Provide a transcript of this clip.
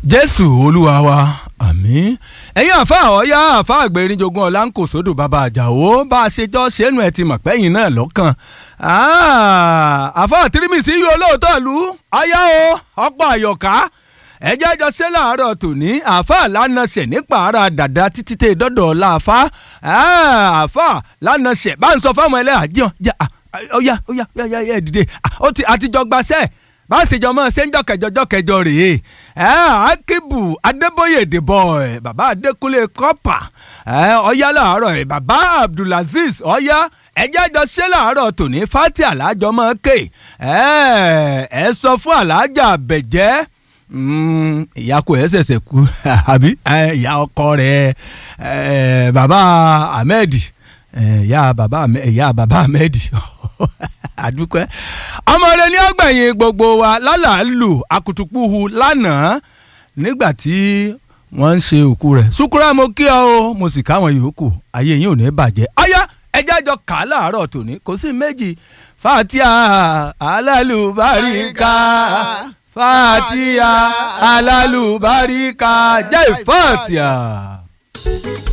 jésù olúwa wa àmín ẹ̀yin àfa ọ̀yá àfa àgbẹ̀rìnjogún ọ̀la ń kò sódò bàbá àjàó bá a ṣe jọ ṣẹ́nu ẹ̀ ti mọ̀ pẹ́yìn náà lọ́kàn àfa àtìrímìsì yóò lóòótọ́ lu ọ̀yá o ọ̀pọ̀ àyọ̀ká ẹjẹ́ jọ ṣe láàárọ̀ tòní àfa lánàṣẹ̀ nípa ara dàda títí tẹ dọ́dọ̀ láàfa àfa lánàṣẹ̀ bá ń sọ fáwọn ẹlẹ́yà jẹun jẹ ọ̀yá ọ̀yá ọ̀yá ẹ̀ dìde àtijọ́ gbaṣẹ́ bá a sì jọ mọ ṣe ń jọkẹjọ jọkẹjọ rèé ẹ akíbù adébóyè dìbò ẹ bàbá adékúnlé kọpà ẹ ọyá làárọ̀ ẹ bàbá abdulaziz ọyá ẹjẹ jọ ṣe làárọ̀ tòní fati alájọ mọ ké ẹ ẹ sọ fún alájà bẹjẹ ìyá kò ẹ ṣẹ̀ṣẹ̀ kú àbí ìyá ọkọ rẹ̀ bàbá ahmed ìyá bàbá ìyá bàbá ahmed àdúpẹ́ ọmọ rẹ ní ọgbẹ̀yìn gbogbo wa lálàálù akutupuhu lánàá nígbà tí wọ́n ń ṣe òkú rẹ̀ sukura mo kí ọ o mo sì káwọn yòókù ayé yín ò ní bàjẹ́ ọyá ẹjẹ́ àjọ kà á láàárọ̀ tòní kò sí méjì fatia alálùbáríkà fatia alálùbáríkà jẹ́ fatia.